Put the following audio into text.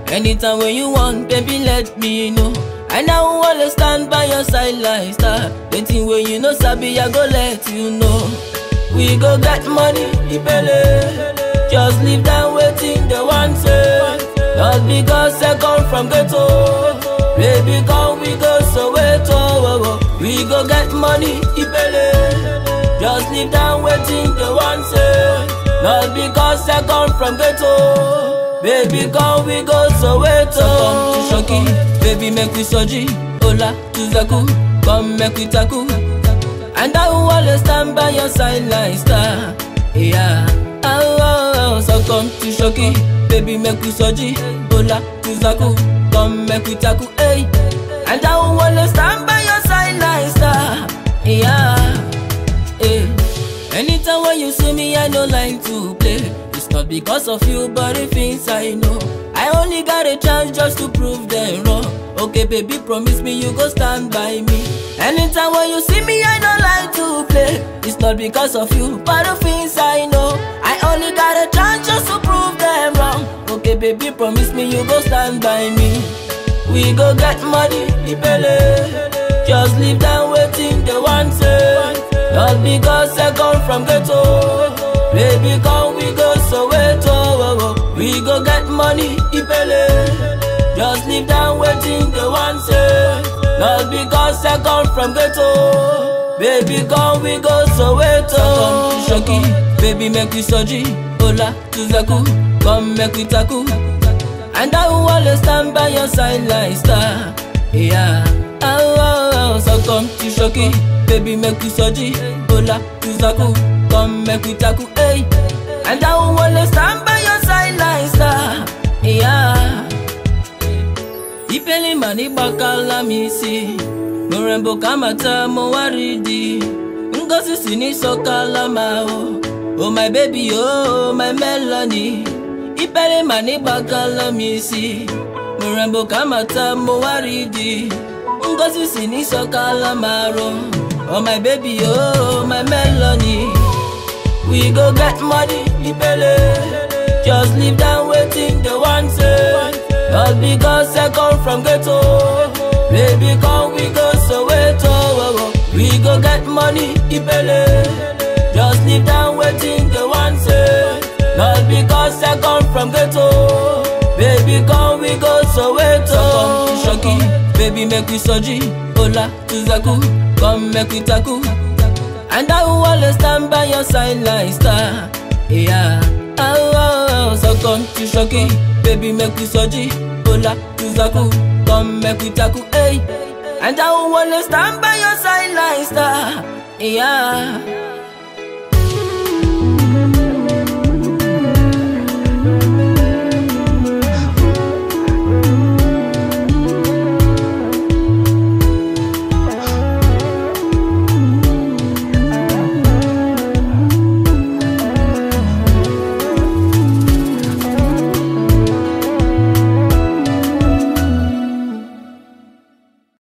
Anytime when you want, baby, let me know. And I will always stand by your side like star. Waiting when you know, Sabi, I go let you know. We go get money, Ibele. Just leave them waiting, they want say. Not because I come from ghetto. Baby, come, we go so wait, oh, oh, oh. We go get money, Ibele. Just leave them waiting, they want say. Not because I come from ghetto. Baby, come, we go so wait, oh. Come to Shoki, baby, make we soji. Ola, to Zaku, come make we taku. And I will always stand by your side like star. Yeah. Oh, oh, oh. So come to Shoki, baby, make we soji. Ola, to Zaku, come make we taku. Hey. And I will always stand by your side like star. Yeah. Hey. Anytime when you see me, I don't like to play. It's not because of you, but the things I know. I only got a chance just to prove them wrong. Okay, baby, promise me you go stand by me. Anytime when you see me, I don't like to play. It's not because of you, but the things I know. I only got a chance just to prove them wrong. Okay, baby, promise me you go stand by me. We go get money, Ibele. Just leave them waiting, they want say. Not because I come from ghetto. Baby, come, we go so wait, oh, oh, oh. We go get money, Ibele. Just leave them waiting, they want say. Not because I come from ghetto. Baby, come, we go so wait, oh. Come to Shoki, baby, make we soji. Ola, to Zaku, come make we taku. And I will always stand by your side like star. Yeah. Oh, oh, oh. So come to Shoki, baby, make we soji. Ola, to Zaku, come make we taku. Hey. And I will always stand by your side like star. Yeah. Ipele mani bakala misi Murembo kamata mo waridi Ngozi sini sokala ma oh Oh my baby oh my melody Ipele mani bakala misi Murembo kamata mo waridi Ngozi sini sokala maro Oh my baby oh my melody We go get money Ipele Just leave them waiting the one say Not because I come from ghetto Baby come we go so wait oh, oh, oh. We go get money Ibele Just leave them waiting the one say Not because I come from ghetto Baby come we go so wait oh. So come to Shoki Baby make we soji Ola to Zaku Come make we taku And I will always stand by your side like star Yeah Oh, oh, oh. So come to Shoki Baby make we soji Ola to Zaku Come make we taku Hey And I will always stand by your side like star Yeah